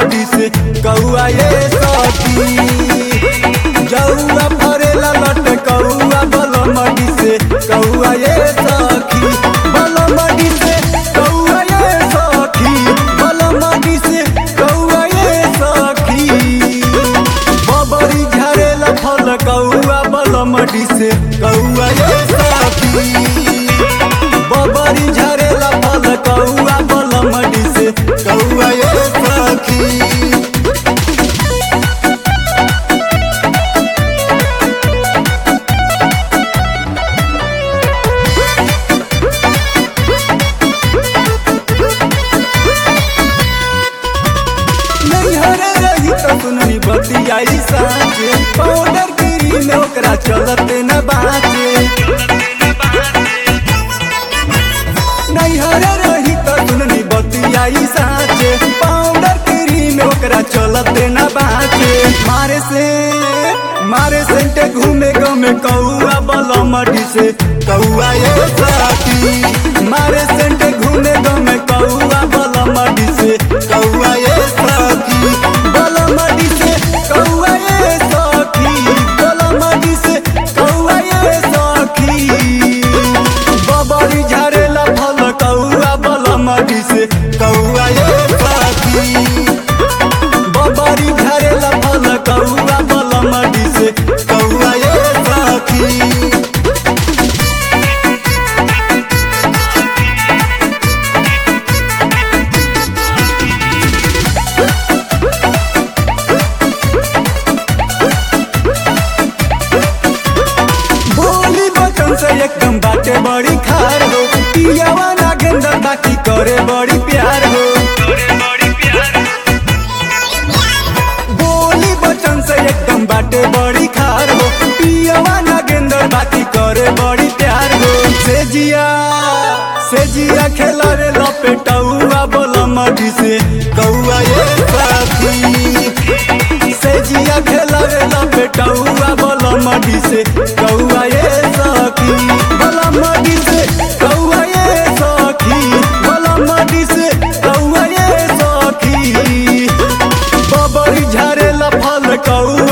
मडी से कौआ ये सखी जौआ फरेला लट कौआ बल मडी से कौआ ये सखी बल मडी से कौआ ये सखी बल मडी से कौआ ये सखी बबरी झरेला फल कौआ बल मडी से कौआ ये सखी बबरी झरेला फल कौआ बल मडी से कौआ ये सखी नैहर रही तो सुननी बतियाई साँचे पाउडर गिरी में ओकरा चलते न बाचे नैहर रही तो सुननी बतियाई साँचे पाउडर गिरी में ओकरा चलते न बाचे मारे से मारे सेंटे घूमे गमे कौआ बलमडी से कौआ ये साथी मारे सेंटे घूमे गमे कौआ बलमडी से कौआ ये साथी बलमडी से कौआ ये सखी बलमडी से कौआ ये सखी बबरी झरेला फल कौआ बलमडी से कौआ ये सखी बबरी झरेला फल कौआ बलमडी से कौआ ये सखी बोली बचन से एकदम बाटे बड़ी खार हो पियावा ना गेंदर बाकी करे बड़ी प्यार हो बोली बचन से एकदम बाटे बड़ी खार हो पियावा ना गेंदर बाकी करे बड़ी प्यार हो से जिया से जिया खेला रे लपेटौआ बोला मडी से कौआ ये साथी से जिया खेला रे लपेटौआ बोला मडी से कौआ ये सखी बोला मडी से कौआ ये सखी बोला मडी से कौआ ये सखी बबरी झरेला फल कौआ